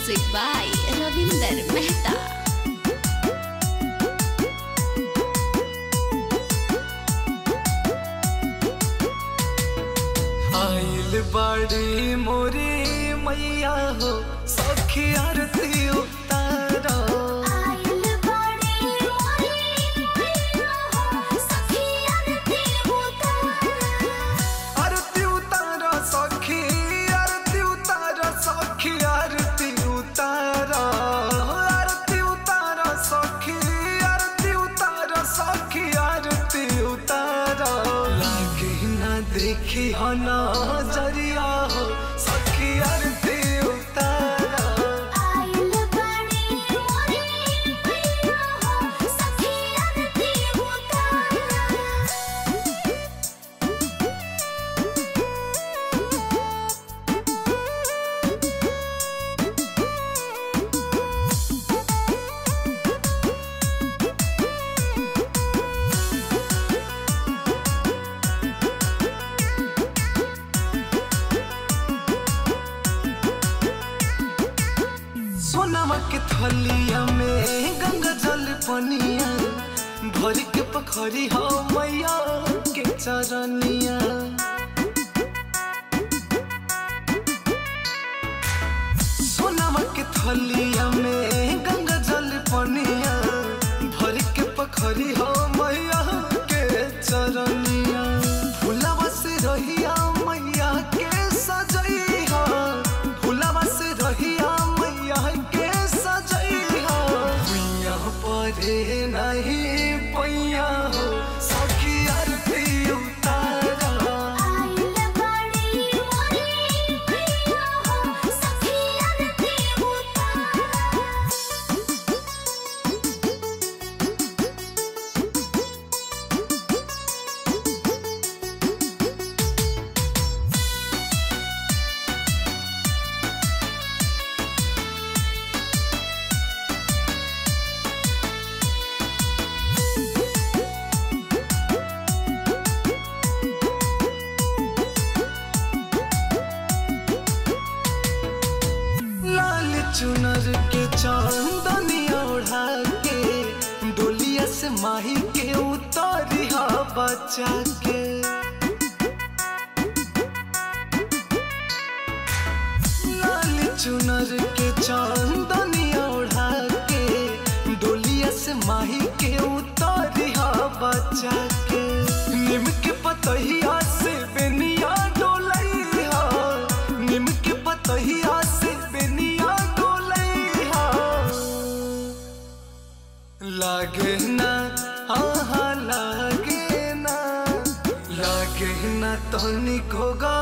Music by Ravinder Mehta. आइल बाड़ी मोरी मैया हो सखी आरती उतारो आइल बाड़ी मोरी मैया हो सखी आरती उतारो आरती उतारो सखी आरती उतारो सखी आरती उतारो आरती उतारो सखी आरती उतारो सखी आरती उतारो लागे ना देखी हो नजरिया हो सखी आरती उतारो आइल बाड़ी मोरी मैया हो सखी आरती उतारो सोनामा के थलिया में गंगा जल पनिया भर के पखरी हो मैया के चरनिया सोनामा के थलिया में गंगा जल पनिया भर के पखरी हो मैया के चरनिया फुलावा से रहिया मैया के सजैहा फुलावा से रहिया मैया के सजैहा मैया परे नहीं पैया हो सखी आरती उतारा आइल बाड़ी मोरी मैया हो सखी आरती उतारो लाल चुनर के चांदनिया ओढ़ा के डोलिया से माही के उतारिया बचा के लाल चुनर के चांदनिया ओढ़ा के डोलिया से माही के उतारिया बचा के निम के पतहिया से बेनिया डोलैया निम के पतहिया से बेनिया डोलैया लागे ना आहा लागे ना लागे ना तनिको गा